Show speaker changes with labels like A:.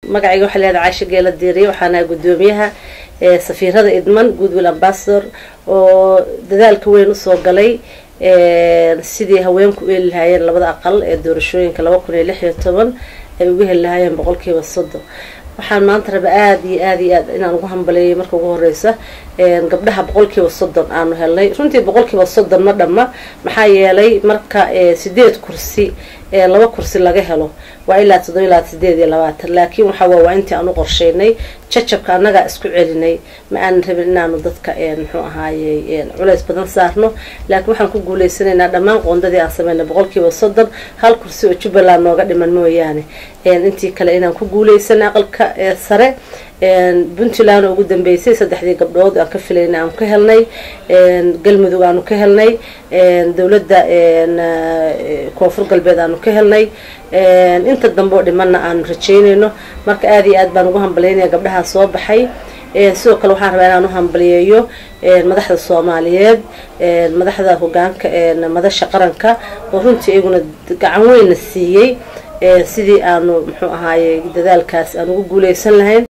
A: magacayga waxaa leedahay caasha geela diiriye waxaana gudoomiyaha safiirada idman goodwill ambassador oo dadaalka weyn usoo galay sidii haweenku u heli lahaayeen labada aqal ee doorashooyinka laba kun iyo lix iyo toban ay uga heli lahaayeen boqolkiiba soddon waxaan maanta raba aada iyo aada iyo aad inaan ugu hambaleeyay marka ugu horeysa gabdhaha boqolkiiba soddon aanu helnay runtii boqolkiiba soddon ma dhamma maxaa yeelay marka sideed kursi laba kursi laga helo waa ilaa toddoba ilaa sideed iyo labaatan laakiin waxaa waa intii aan u qorsheynay jajabka annagaa isku celinay ma aanan rabin inaanu dadka muxuu ahaaye culays badan saarno laakiin waxaan ku guuleysanaynaa dhammaan qoondadii aan sameynay boqolkiiba soddon hal kursi oo jubbaland nooga dhiman mooyaane intii kale inaan ku guuleysanay aqalka sare puntland oo ugu dambeysay saddexdii gabdhood aan ka filayna aanu ka helnay galmudug aanu ka helnay dowladda koonfur galbeed aanu ka helnay inta dambe oo dhimanna aanu rajeynayno marka aada iyo aad baan ugu hambalaynaya gabdhahaa soo baxay sidoo kale waxaan rabaa inaan u hambaliyeeyo madaxda soomaaliyeed madaxda hogaanka madasha qaranka oo runtii iyaguna gacan weynna siiyey sidii aanu muxuu ahaaye dadaalkaas aan ugu guuleysan lahayn